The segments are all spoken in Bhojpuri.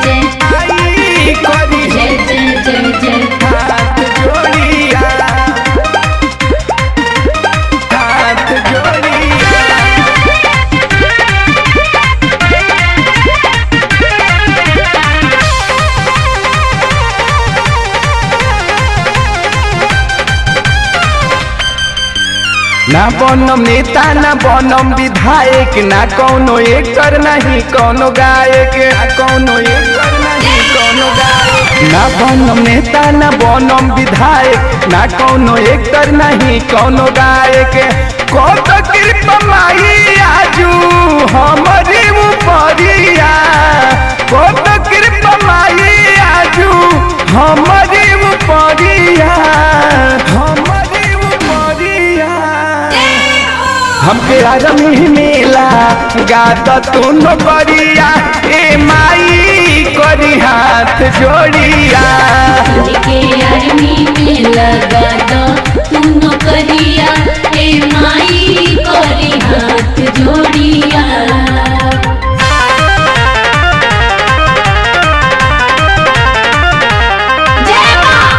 जय माई करी जय जय जय जय हाथ जोड़िया हाथ जोड़िया ना बनम नेता ना बनम विधायक ना कौनो एकर नहीं कौनो गायक ना कौनो एकर नहीं कौनो गायक ना बनम नेता ना बनम विधायक ना कौनो एकर नहीं कौनो गायक कौन कृपा माई आजू हमारी उपरिया कौन कृपा माई आजू हमारी उपरिया हमारी उपरिया हमके आदमी मेला गाता तू न करिया ए माई करी हाथ जोड़िया के आर्मी में लगा दो तुम नौकरिया ए माई करी हाथ जोड़िया जय माँ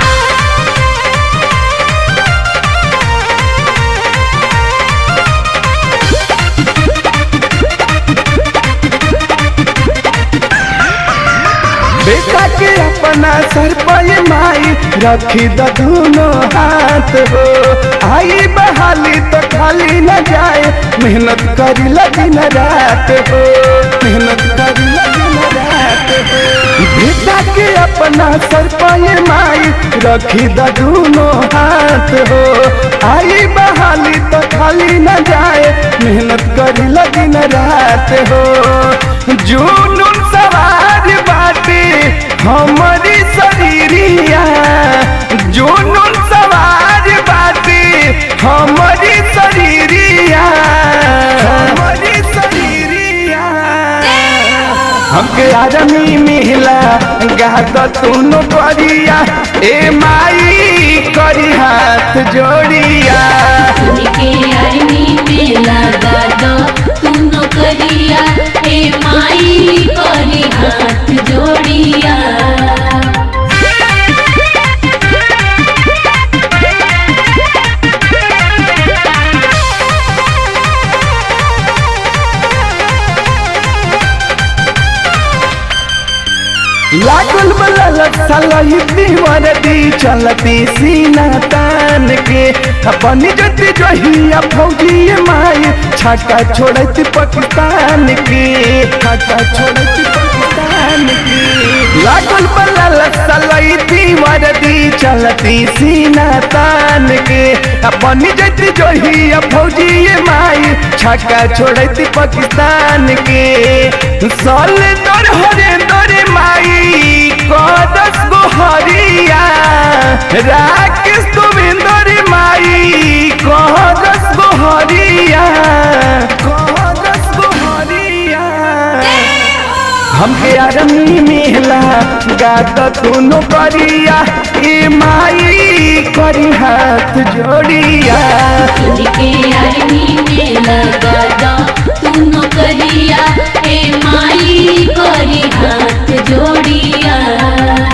बेटा के अपना सर पर माई रखी द दोनों हाथ हो आई बहाली तो खाली न जाए मेहनत करी लगी न रात हो मेहनत करी लगी न रात हो बेटा के अपना सर पर माई रखी द दोनों हाथ हो आई बहाली तो खाली न जाए मेहनत करी लगी न रात हो जुनून सवार बाटे हमारी शरीरिया जुनून सवार बाटे हमारी शरीरिया हमारी शरीरिया हमके आदमी मिला गात तूनो करिया ए माई करी हाथ जोड़िया के आर्मी में लगा दो तुम नौकरिया ए माई करी हाथ जोड़िया लागल बला लसलही दीवार दी चलती सीना तान के अपनी जति जहिया फौजी माई छक्का छोड़त पाकिस्तान के छक्का छोड़त पाकिस्तान के लागल बला लसलही दीवार दी चलती सीना तान के अपनी जति जहिया फौजी माई छक्का छोड़त पाकिस्तान के साल दर हरे दर माई कदस गोहरिया राकेश गोविंदर माई कदस गोहरिया कदस गोहरिया हमके आदमी मेला गात तूनो करिया ए माई करी हाथ जोड़िया के आर्मी में लगा दो तुम नौकरिया ए माई करी हाथ जोड़िया